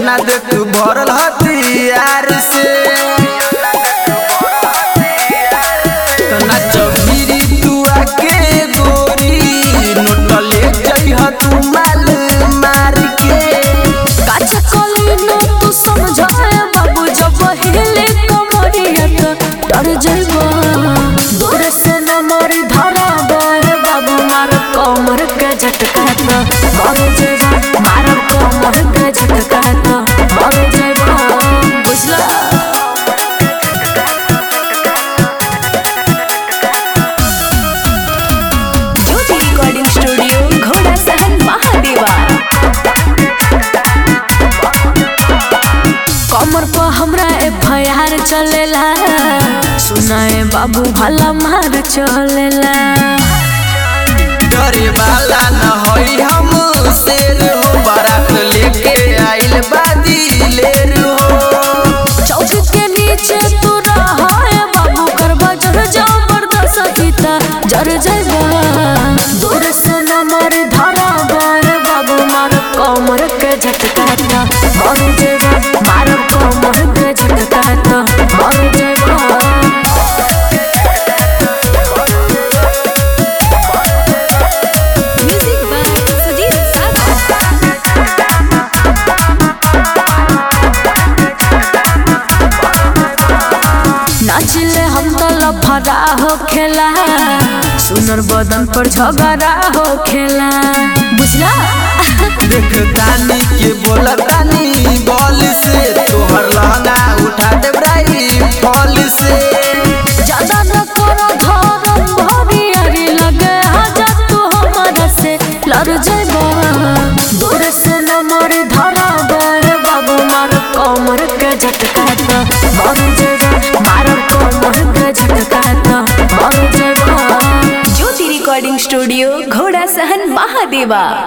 समियाना देख भरल हथियार से तना चौधरी तू आके गोरी नोट ले जइह तू माल मार के काचा कलिनो तू समझाए बाबू जब हिले कमरिया तो डर जइबा दूर से न मारी धरा बे बाबू मार कमर के झटका तो मर जइबा मार कमर के झटका तो मर जइबा बुझला ज्योति रिकॉर्डिंग स्टूडियो घोड़ा सहन महादेवा कमर पर हमरा एफ आई आर चलेला सुनाए बाबू भला मार चलेला डरे वाला न होई हम शेर हो बारात लेके आइल बादी लेर हो चौक के नीचे तू रहा है बाबू करबा जर जबरदस्त गीता जर जइबा दूर से न मार धरा बार बाबू मार कमर के झटका ता मर जइबा मार कमर के झटका ता मर जइबा Music by Sudhir Sagar. नाचिले हम तो लफड़ा हो खेला सुनर बदन पर झगड़ा हो खेला बुझला देख तानी के बोला तानी बॉल से तोहर लहंगा उठा दे ब्राई फॉल से ज्यादा न करो धरम भरी अरे लगे आजा तू हमारा से लड़ जाइबा दूर से न मारी धरा बे बाबू मार कमर के झटका तो मर जाइबा मार कमर के झटका तो मर जाइबा ज्योति रिकॉर्डिंग स्टूडियो घोड़ा सहन महादेवा